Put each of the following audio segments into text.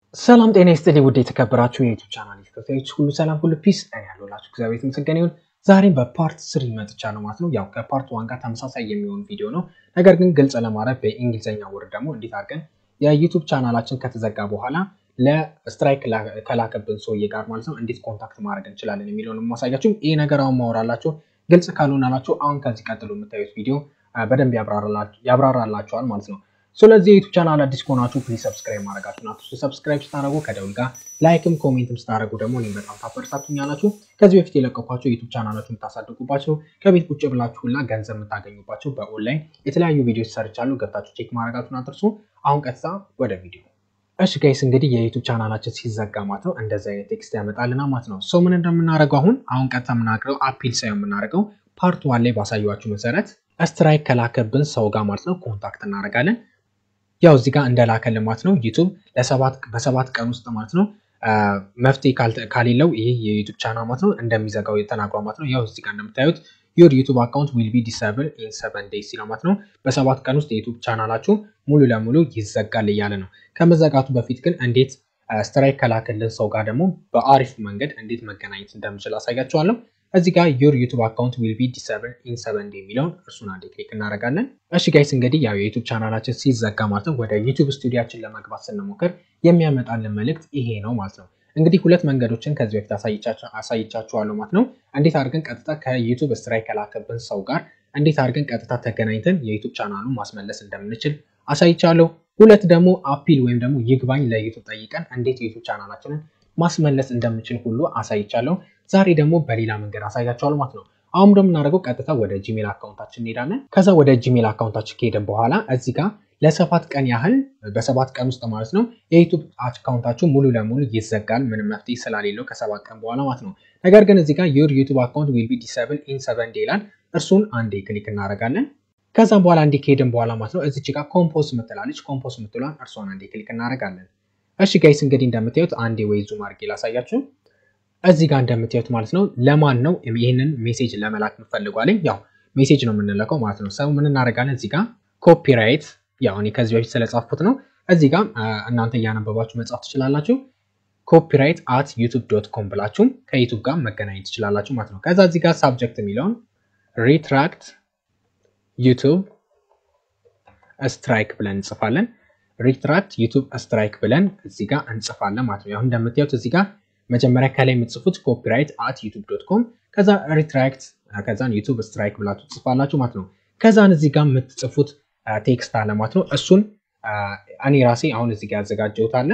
ሰላም ጤና ይስጥልኝ ውድ የተከበራችሁ የዩቱብ ቻናል ተከታዮች ሁሉ ሰላም ሁሉ ፒስ እኔ ያለሁላችሁ እግዚአብሔር የተመሰገነ ይሁን። ዛሬም በፓርት ስሪ መጥቻለሁ ማለት ነው። ያው ከፓርት ዋን ጋር ተመሳሳይ የሚሆን ቪዲዮ ነው። ነገር ግን ግልጽ ለማድረግ በእንግሊዝኛ ወርድ ደግሞ እንዴት አድርገን የዩቱብ ቻናላችን ከተዘጋ በኋላ ለስትራይክ ከላከብን ሰውዬ ጋር ማለት ነው እንዴት ኮንታክት ማድረግ እንችላለን የሚለውን የማሳያችሁ። ይህ ነገር አሁን ማወራላችሁ ግልጽ ካልሆናላችሁ አሁን ከዚህ ቀጥሎ የምታዩት ቪዲዮ በደንብ ያብራራላችኋል ማለት ነው። ስለዚህ የዩቱብ ቻናል አዲስ ከሆናችሁ ፕሊዝ ሰብስክራይብ ማድረጋችሁ ናቱ። ሰብስክራይብ ስታደረጉ ከደውል ጋር ላይክም ኮሜንትም ስታደረጉ ደግሞ እኔም በጣም ታበረታቱኛላችሁ። ከዚህ በፊት የለቀኳቸው ዩቱብ ቻናላችሁ የምታሳድጉባቸው ከቤት ቁጭ ብላችሁ ሁላ ገንዘብ የምታገኙባቸው በኦንላይን የተለያዩ ቪዲዮዎች ሰርቻለሁ። ገብታችሁ ቼክ ማድረጋችሁን አትርሱ። አሁን ቀጥታ ወደ ቪዲዮ። እሺ ጋይስ እንግዲህ የዩቱብ ቻናላችን ሲዘጋ ማለት ነው እንደዚህ አይነት ቴክስት ያመጣልና ማለት ነው። ሰው ምን እንደምናደርገው አሁን አሁን ቀጥታ የምናደርገው አፒል ሳይሆን የምናደርገው ፓርት ዋን ላይ ባሳየኋችሁ መሰረት ስትራይክ ከላከብን ሰው ጋር ማለት ነው ኮንታክት እናደርጋለን። ያው እዚህ ጋር እንደላከልን ማለት ነው ዩቱብ በሰባት ቀን ውስጥ ማለት ነው መፍትሄ ካሌለው ይህ የዩቱብ ቻናል ማለት ነው እንደሚዘጋው ተናግሯል ማለት ነው። ያው እዚህ ጋር እንደምታዩት ዩር ዩቱብ አካውንት ዊል ቢ ዲሰብል ኢን ሰቨን ዴይስ ሲለው ማለት ነው በሰባት ቀን ውስጥ የዩቱብ ቻናላችሁ ሙሉ ለሙሉ ይዘጋል እያለ ነው። ከመዘጋቱ በፊት ግን እንዴት ስትራይክ ከላከልን ሰው ጋር ደግሞ በአሪፍ መንገድ እንዴት መገናኘት እንደምችል አሳያችኋለሁ። እዚህ ጋር ዩር ዩቱብ አካውንት ዊል ቢ ዲሰብል ኢን ሰቨን ዴይ የሚለውን እርሱን አንዴ ክሊክ እናደርጋለን። እሺ ጋይስ እንግዲህ ያው የዩቱብ ቻናላችን ሲዘጋ ማለት ነው ወደ ዩቱብ ስቱዲያችን ለመግባት ስንሞክር የሚያመጣልን መልእክት ይሄ ነው ማለት ነው። እንግዲህ ሁለት መንገዶችን ከዚህ በፊት አሳይቻችኋለሁ ማለት ነው። እንዴት አድርገን ቀጥታ ከዩቱብ ስትራይክ ከላከብን ሰው ጋር እንዴት አድርገን ቀጥታ ተገናኝተን የዩቱብ ቻናሉን ማስመለስ እንደምንችል አሳይቻለሁ። ሁለት ደግሞ አፒል ወይም ደግሞ ይግባኝ ለዩቱብ ጠይቀን እንዴት የዩቱብ ቻናላችንን ማስመለስ እንደምንችል ሁሉ አሳይቻለሁ። ዛሬ ደግሞ በሌላ መንገድ አሳያችኋለሁ ማለት ነው። አሁን እንደምናደርገው ቀጥታ ወደ ጂሜል አካውንታችን እንሄዳለን። ከዛ ወደ ጂሜል አካውንታችን ከሄደን በኋላ እዚህ ጋር ለሰባት ቀን ያህል በሰባት ቀን ውስጥ ማለት ነው የዩቱብ አካውንታችሁ ሙሉ ለሙሉ ይዘጋል፣ ምንም መፍትሄ ስላሌለው ከሰባት ቀን በኋላ ማለት ነው። ነገር ግን እዚህ ጋር ዩር ዩቱብ አካውንት ዊል ቢ ዲሰብል ኢን ሰቨን ዴይ ይላል። እርሱን አንዴ ክሊክ እናደርጋለን። ከዛም በኋላ እንዲ ከሄድን በኋላ ማለት ነው እዚች ጋር ኮምፖስ ምትላለች። ኮምፖስ ምትሏን እርሷን አንዴ ክሊክ እናደርጋለን። እሺ ጋይስ እንግዲህ እንደምታዩት አንዴ ወይ ዙም አድርጌ ላሳያችሁ። እዚህ ጋር እንደምታዩት ማለት ነው ለማን ነው ይህንን ሜሴጅ ለመላክ እንፈልጓለኝ? ያው ሜሴጅ ነው የምንለቀው ማለት ነው። ሰው ምን እናደርጋለን? እዚህ ጋር ኮፒራይት ያው እኔ ከዚህ በፊት ስለጻፍኩት ነው። እዚህ ጋር እናንተ እያነበባችሁ መጻፍ ትችላላችሁ። ኮፒራይት አት ዩቱብ ዶት ኮም ብላችሁም ከዩቱብ ጋር መገናኘት ትችላላችሁ ማለት ነው። ከዛ እዚህ ጋር ሳብጀክት የሚለውን ሪትራክት ዩቱብ ስትራይክ ብለን እንጽፋለን። ሪትራክት ዩቱብ ስትራይክ ብለን እዚህ ጋር እንጽፋለን ማለት ነው። ያው እንደምታዩት እዚህ ጋር መጀመሪያ ከላይ የምትጽፉት ኮፒራይት አት ዩቱብ ዶት ኮም ከዛ ሪትራክት ከዛን ዩቱብ ስትራይክ ብላችሁ ትጽፋላችሁ ማለት ነው። ከዛን እዚህ ጋር የምትጽፉት ቴክስት አለ ማለት ነው። እሱን እኔ ራሴ አሁን እዚህ ጋር ያዘጋጀሁት አለ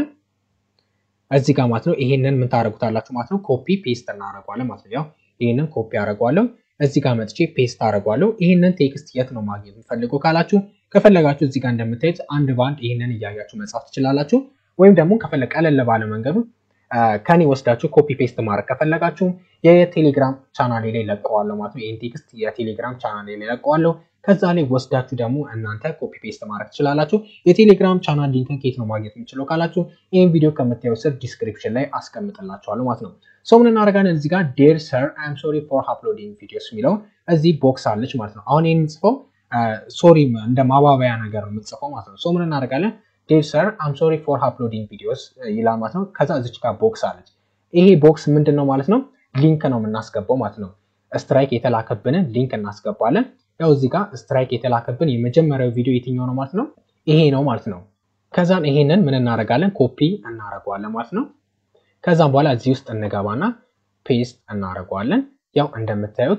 እዚህ ጋር ማለት ነው። ይሄንን ምን ታደርጉታላችሁ ማለት ነው። ኮፒ ፔስት እናደርገዋለን ማለት ነው። ያው ይሄንን ኮፒ አደርገዋለሁ እዚህ ጋር መጥቼ ፔስት አደርገዋለሁ። ይህንን ቴክስት የት ነው ማግኘት የምፈልገው ካላችሁ ከፈለጋችሁ እዚህ ጋር እንደምታዩት አንድ በአንድ ይህንን እያያችሁ መጻፍ ትችላላችሁ። ወይም ደግሞ ከፈለግ ቀለል ባለ መንገዱ ከኔ ወስዳችሁ ኮፒ ፔስት ማድረግ ከፈለጋችሁ የቴሌግራም ቻናሌ ላይ ለቀዋለሁ ማለት ነው። ይህን ቴክስት የቴሌግራም ቻናሌ ላይ ለቀዋለሁ። ከዛ ላይ ወስዳችሁ ደግሞ እናንተ ኮፒ ፔስት ማድረግ ትችላላችሁ። የቴሌግራም ቻናል ሊንክን ከየት ነው ማግኘት የምችለው ካላችሁ ይህን ቪዲዮ ከምታየው ስር ዲስክሪፕሽን ላይ አስቀምጥላችኋለሁ ማለት ነው። ሰው ምን እናደርጋለን እዚህ ጋር ዴር ሰር አይም ሶሪ ፎር አፕሎዲንግ ቪዲዮስ የሚለው እዚህ ቦክስ አለች ማለት ነው። አሁን ይህን የምጽፈው ሶሪ እንደ ማባበያ ነገር ነው የምጽፈው ማለት ነው። ሰው ምን እናደርጋለን ዴር ሰር አይም ሶሪ ፎር አፕሎዲንግ ቪዲዮስ ይላል ማለት ነው። ከዛ እዚች ጋር ቦክስ አለች። ይሄ ቦክስ ምንድን ነው ማለት ነው? ሊንክ ነው የምናስገባው ማለት ነው። ስትራይክ የተላከብንን ሊንክ እናስገባለን። ያው እዚህ ጋር ስትራይክ የተላከብን የመጀመሪያው ቪዲዮ የትኛው ነው ማለት ነው? ይሄ ነው ማለት ነው። ከዛም ይሄንን ምን እናደርጋለን? ኮፒ እናደርገዋለን ማለት ነው። ከዛም በኋላ እዚህ ውስጥ እንገባና ፔስት እናደርገዋለን። ያው እንደምታዩት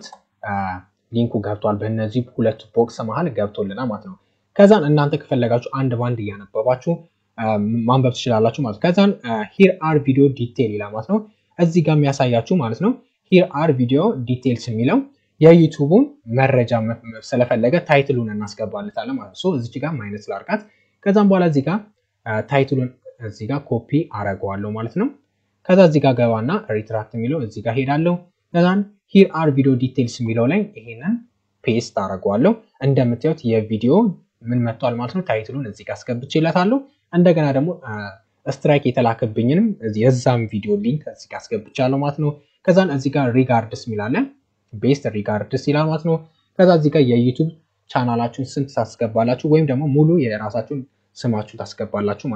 ሊንኩ ገብቷል። በእነዚህ ሁለቱ ቦክስ መሀል ገብቶልናል ማለት ነው። ከዛን እናንተ ከፈለጋችሁ አንድ ባንድ እያነበባችሁ ማንበብ ትችላላችሁ ማለት ነው። ከዛን ሂር አር ቪዲዮ ዲቴል ይላል ማለት ነው። እዚህ ጋር የሚያሳያችሁ ማለት ነው ሂር አር ቪዲዮ ዲቴልስ የሚለው የዩቱቡን መረጃ ስለፈለገ ታይትሉን እናስገባለታለን ማለት ነው። እዚች ጋር ማይነስ ላርጋት። ከዛም በኋላ እዚህ ጋር ታይትሉን እዚህ ጋር ኮፒ አረገዋለሁ ማለት ነው። ከዛ እዚህ ጋር ገባና ሪትራክት የሚለው እዚህ ጋር ሄዳለሁ። ከዛን ሂር አር ቪዲዮ ዲቴልስ የሚለው ላይ ይሄንን ፔስት አረገዋለሁ። እንደምታዩት የቪዲዮ ምን መጥቷል ማለት ነው። ታይትሉን እዚህ ጋር አስገብቼለታለሁ። እንደገና ደግሞ ስትራይክ የተላከብኝንም የዛም ቪዲዮ ሊንክ እዚህ ጋር አስገብቻለሁ ማለት ነው። ከዛን እዚህ ጋር ሪጋርድስ የሚላለን ቤስት ሪጋርድስ ይላል ማለት ነው። ከዛ እዚህ ጋር የዩቱብ ቻናላችሁን ስም ታስገባላችሁ ወይም ደግሞ ሙሉ የራሳችሁን ስማችሁ ታስገባላችሁ ማለት ነው።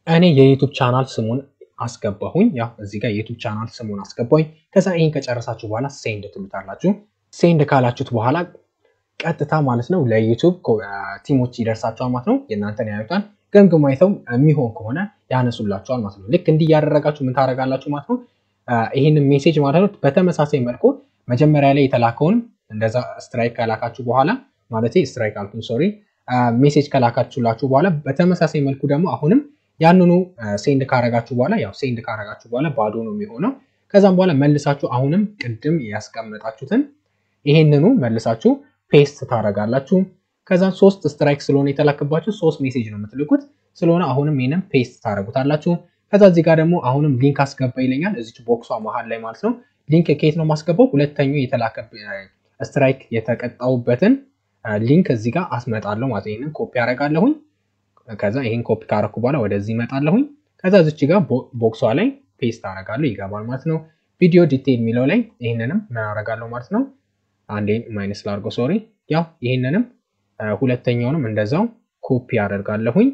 እኔ የዩቱብ ቻናል ስሙን አስገባሁኝ። ያው እዚህ ጋር የዩቱብ ቻናል ስሙን አስገባሁኝ። ከዛ ይህን ከጨረሳችሁ በኋላ ሴንድ ትሉታላችሁ። ሴንድ ካላችሁት በኋላ ቀጥታ ማለት ነው ለዩቱብ ቲሞች ይደርሳቸዋል ማለት ነው። የእናንተን ያዩታል። ገምግሞ አይተው የሚሆን ከሆነ ያነሱላቸዋል ማለት ነው። ልክ እንዲህ እያደረጋችሁ ምን ታደርጋላችሁ ማለት ነው። ይህንን ሜሴጅ ማለት ነው በተመሳሳይ መልኩ መጀመሪያ ላይ የተላከውን እንደዛ ስትራይክ ከላካችሁ በኋላ ማለት ስትራይክ አልኩኝ ሶሪ፣ ሜሴጅ ከላካችሁላችሁ በኋላ በተመሳሳይ መልኩ ደግሞ አሁንም ያንኑ ሴንድ ካረጋችሁ በኋላ ያው ሴንድ ካረጋችሁ በኋላ ባዶ ነው የሚሆነው። ከዛም በኋላ መልሳችሁ አሁንም ቅድም ያስቀመጣችሁትን ይሄንኑ መልሳችሁ ፔስት ታረጋላችሁ። ከዛ ሶስት ስትራይክ ስለሆነ የተላከባችሁ ሶስት ሜሴጅ ነው የምትልኩት ስለሆነ አሁንም ይህንን ፔስት ታደረጉታላችሁ። ከዛ እዚህ ጋር ደግሞ አሁንም ሊንክ አስገባ ይለኛል እዚች ቦክሷ መሀል ላይ ማለት ነው። ሊንክ ከየት ነው ማስገባው? ሁለተኛው የተላከ ስትራይክ የተቀጣውበትን ሊንክ እዚህ ጋር አስመጣለሁ ማለት ይህንን ኮፒ አደርጋለሁኝ። ከዛ ይህን ኮፒ ካረኩ በኋላ ወደዚህ ይመጣለሁኝ። ከዛ እዚች ጋር ቦክሷ ላይ ፔስት አደርጋለሁ ይገባል ማለት ነው። ቪዲዮ ዲቴይል የሚለው ላይ ይህንንም ምን አደርጋለሁ ማለት ነው። አንዴ ማይነስ ላርጎ ሶሪ። ያው ይህንንም ሁለተኛውንም እንደዛው ኮፒ አደርጋለሁኝ።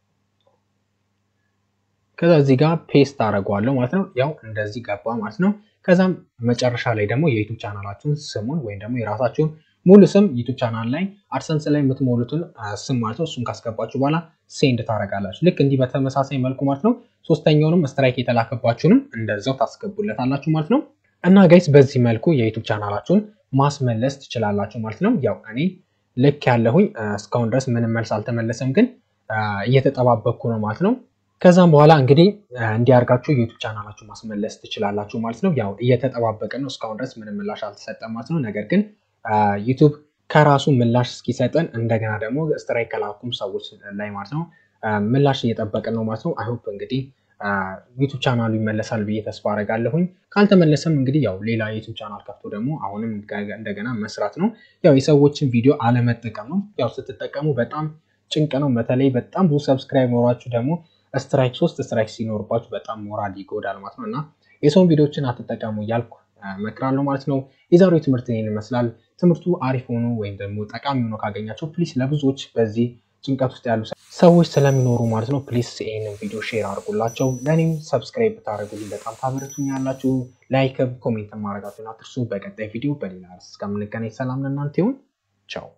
ከዛ እዚህ ጋር ፔስት አደርገዋለሁ ማለት ነው። ያው እንደዚህ ገባ ማለት ነው። ከዛም መጨረሻ ላይ ደግሞ የዩቱብ ቻናላችሁን ስሙን ወይም ደግሞ የራሳችሁን ሙሉ ስም ዩቱብ ቻናል ላይ አድሰንስ ላይ የምትሞሉትን ስም ማለት ነው። እሱን ካስገባችሁ በኋላ ሴንድ ታደርጋላችሁ። ልክ እንዲህ በተመሳሳይ መልኩ ማለት ነው። ሶስተኛውንም ስትራይክ የተላከባችሁንም እንደዛው ታስገቡለታላችሁ ማለት ነው። እና ጋይስ በዚህ መልኩ የዩቱብ ቻናላችሁን ማስመለስ ትችላላችሁ ማለት ነው። ያው እኔ ልክ ያለሁኝ እስካሁን ድረስ ምንም መልስ አልተመለሰም፣ ግን እየተጠባበቅኩ ነው ማለት ነው። ከዛም በኋላ እንግዲህ እንዲያርጋችሁ ዩቱብ ቻናላችሁ ማስመለስ ትችላላችሁ ማለት ነው። ያው እየተጠባበቅን ነው። እስካሁን ድረስ ምንም ምላሽ አልተሰጠም ማለት ነው። ነገር ግን ዩቱብ ከራሱ ምላሽ እስኪሰጠን እንደገና ደግሞ ስትራይክ ከላኩም ሰዎች ላይ ማለት ነው ምላሽ እየጠበቅን ነው ማለት ነው። አይሆፕ እንግዲህ ዩቱብ ቻናሉ ይመለሳል ብዬ ተስፋ አደርጋለሁኝ። ካልተመለሰም እንግዲህ ያው ሌላ ዩቱብ ቻናል ከፍቶ ደግሞ አሁንም እንደገና መስራት ነው። ያው የሰዎችን ቪዲዮ አለመጠቀም ነው። ያው ስትጠቀሙ በጣም ጭንቅ ነው። በተለይ በጣም ብዙ ሰብስክራይብ ኖሯችሁ ደግሞ ስትራይክ ሶስት ስትራይክ ሲኖርባችሁ በጣም ሞራል ይጎዳል ማለት ነው እና የሰውን ቪዲዮችን አትጠቀሙ እያልኩ እመክራለሁ ማለት ነው። የዛሬው ትምህርት ይህን ይመስላል። ትምህርቱ አሪፍ ሆኖ ወይም ደግሞ ጠቃሚ ሆኖ ካገኛቸው ፕሊስ ለብዙዎች በዚህ ጭንቀት ውስጥ ያሉ ሰዎች ስለሚኖሩ ማለት ነው ፕሊስ ይህንን ቪዲዮ ሼር አድርጉላቸው። ለእኔም ሰብስክራይብ ብታደርጉልኝ በጣም ታበረቱኛላችሁ። ላይክ፣ ኮሜንት ማድረጋችሁን አትርሱ። በቀጣይ ቪዲዮ በሌላ ርዕስ እስከምንገናኝ ሰላም ለእናንተ ይሁን። ቻው